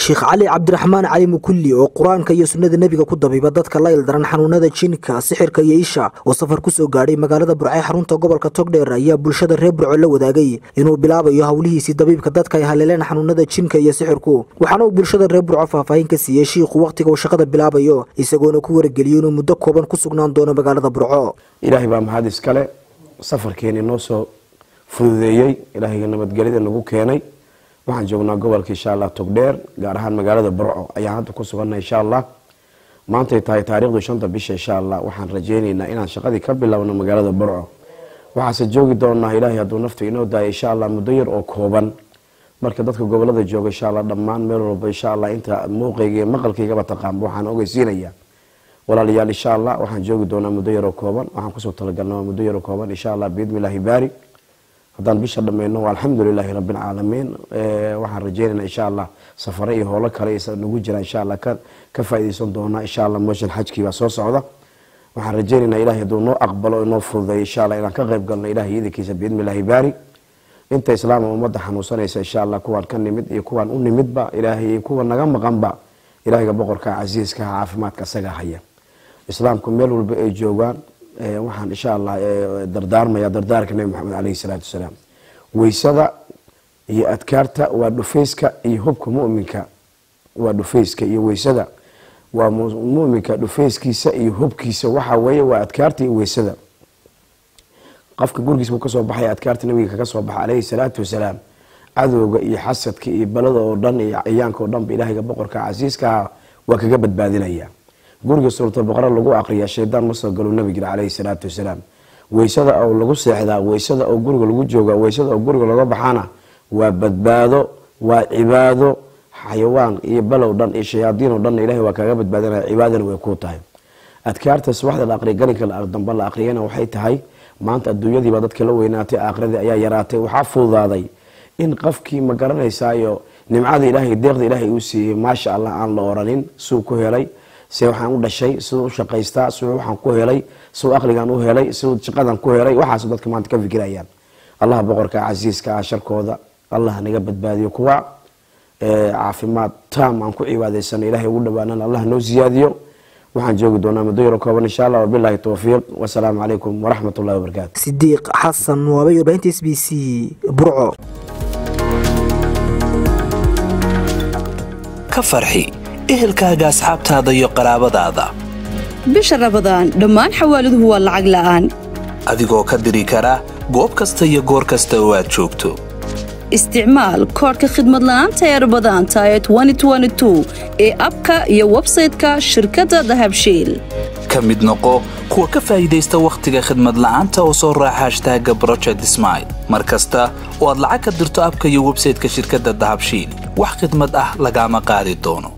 sheekh cali cabdiraxmaan cali mukulli oo qur-aanka iyo sunnada nebiga ku dabiiba dadka la ildaran xanuunada jinka sixirka iyo isha oo safar ku soo gaadhay magaalada burcee xarunta gobolka togdheer ayaa bulshada reer burco la wadaagay inuu bilaabayo howlihiisii dabiibka dadka ay haleeleen xanuunada jinka iyo sixirku waxaana uu bulshada reer burco faahfaahin ka siiyey shiikhu wakhtiga uu shaqada bilaabayo isagoona ku warageliyo inuu muddo kooban ku sugnaan doono magaalada burco ilaahay baa mahad iskale safarkeeni noo soo fududeeyey ilaahayga nabadgelyada nagu keenay waxaan joognaa gobolka insha allah togdheer gaar ahaan magaalada burco ayaan hadda ku suganna insha allah maantay tahay taarikhdu shanta bisha insha allah waxaan rajeyneynaa inaan shaqadii ka bilowno magaalada burco waxaase joogi doonaa ilaahay hadduu nafta inoo daaya insha allah muddo yar oo kooban marka dadka gobolada jooga insha allah dhammaan meel walba insha allah inta muuqayga iyo maqalkaygaba taqaanba waxaan ogeysiinayaa walaalayaal insha allah waxaan joogi doonaa muddo yaroo kooban waxaan kusoo talagalna muddo yaroo kooban insha allah biidnillaahi baari haddaan bisha dhammayno alxamdulilaahi rabbilcaalamiin waxaan rajeynayna insha allah safare iyo howlo kale nagu jira insha allah ka faaideysan doonaa insha allah mooshan xajkii baa soo socda waxaan rajeynaynaa ilahay hadduu noo aqbalo inoo fududeeyo insha allah inaan ka qayb galno ilahay iidankiisa biidnillaahi baari inta islaama ummadda xanuunsanaysa insha allah kuwaan ka nimid iyo kuwaan u nimidba ilaahay kuwa naga maqanba ilaahiga boqorka casiiska caafimaadka isaga haya islaamku meel walba ay joogaan waxaan insha allah dardaarmaya dardaarka nebi maxamed caleyhi salaatu wasalaam weysada iyo adkaarta waa dhufayska iyo hubka muminka waa dhufayska iyo weysada waa muminka dhufayskiisa iyo hubkiisa waxa weeye waa adkaarta iyo weysada qofka gurigiis buu kasoo baxay adkaarta nabiga kaga soo baxa caleyhi salaatu wasalaam cadowga iyo xasadka iyo balada oo dhan iyo ciyaanka oo dhanba ilaahiga boqorka casiiskaha waa kaga badbaadinaya guriga suuratulbaqara lagu aqriya shaydaan ma soo galo nabi jira caleyhi salaatu wasalaam weysada oo lagu seexdaa weysada oo guriga lagu jooga weysada oo guriga laga baxana waa badbaado waa cibaado xayawaan iyo balow dhan iyo shayaadiin oo dhanna ilahay waa kaaga badbaadinaya cibaadana way kuu tahay adkaarta subaxda la aqriya galinka dambe la aqriyana waxay tahay maanta adduunyadiiba dadka la weynaatay aakhiradii ayaa yaraatay waxaa fududaaday in qofkii ma garanaysaayo nimcada ilaahay deeqda ilaahay uu siiyey maasha allah aan la oranin suu ku helay se waxaan u dhashay siduu u shaqaystaa siduu waxaan ku helay siduu aqligan u helay siduu shaqadan ku helay waxaas dadka maanta ka fikirayaan allah boqorka casiiska ah sharkooda allah naga badbaadiyo kuwa caafimaad taam aan ku cibaadaysana ilahay ugu dhawaanana allah noo siyaadiyo waxaan joogi doonaa muddo yaro kooban insha allah wabilaahi towfiiq wasalaamu calaykum waraxmat ullahi wabarakaatu sidiiq xasan waabay warbaahinta s b c burco ka farxi ehelkaaga asxaabtaada iyo qaraabadaada bisha rabadaan dhammaan xawaaladuhu waa lacag la'aan adigoo ka diri kara goob kasta iyo goor kasta oo aad joogto isticmaal koodhka khidmad la'aanta ee rabadaanta ee ee abka iyo websayte-ka shirkadda dahabshiil ka mid noqo kuwa ka faa'iidaysta wakhtiga khidmad la'aanta oo soo raaca hashtaaga broject smail mar kasta oo aad lacag ka dirto abka iyo websayte-ka shirkadda dahabshiil wax khidmad ah lagaama qaadi doono